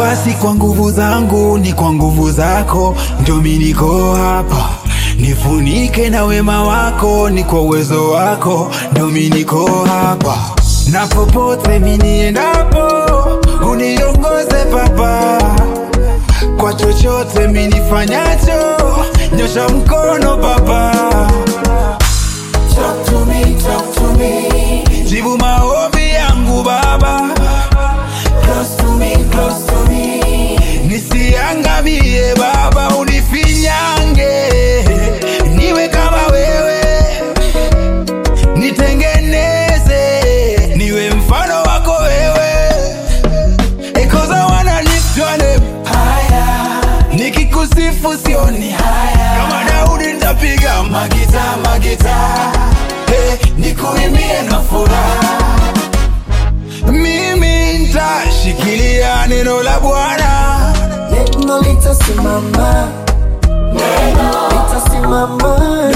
Baba, si kwa nguvu zangu, ni kwa nguvu zako, ndio mimi niko hapa. Nifunike na wema wako, ni kwa uwezo wako, ndio mimi niko hapa. Na popote mimi niendapo, uniongoze Baba, kwa chochote mimi nifanyacho, nyosha mkono Baba. Talk to me, talk to me. Jibu maombi yangu Baba, Close to me, close to me. nisiangamie Baba, unifinyange niwe kama wewe, nitengeneze niwe mfano wako wewe, because I wanna lift your name. Nikikusifu sioni haya, kama Daudi nitapiga magita magita, hey, nikuimbie na furaha mimi nitashikilia neno la Bwana, Neno litasimama. Litasimama.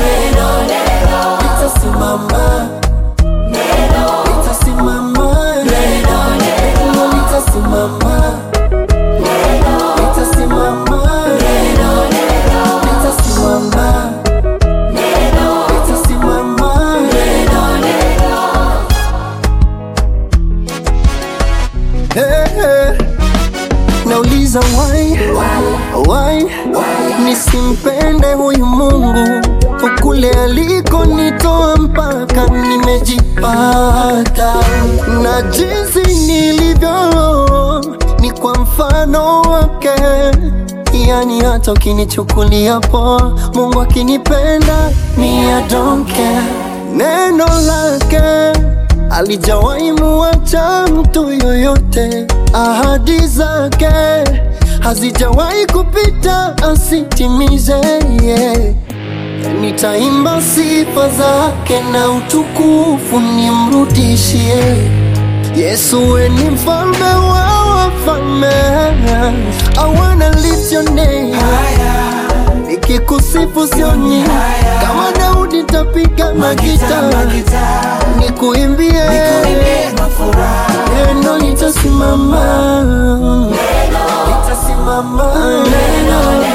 Litasimama. Litasimama. Neno litasimama. Litasimama. Litasimama. Litasimama. Hey, hey. Nauliza why, why, nisimpende huyu Mungu kule aliko nitoa mpaka nimejipata na jinsi nilivyo ni kwa mfano wake, yani hata ukinichukulia poa, Mungu akinipenda mi I don't care. Neno lake alijawahi muacha mtu yoyote, ahadi zake hazijawahi kupita asitimize. Yeah. Nitaimba sifa zake na utukufu nimrudishie. Yesu we ni mfalme wa wafalme. I wanna lift your name. Nikikusifu sioni kama Daudi tapiga magita nikuimbie neno litasimama litasimama neno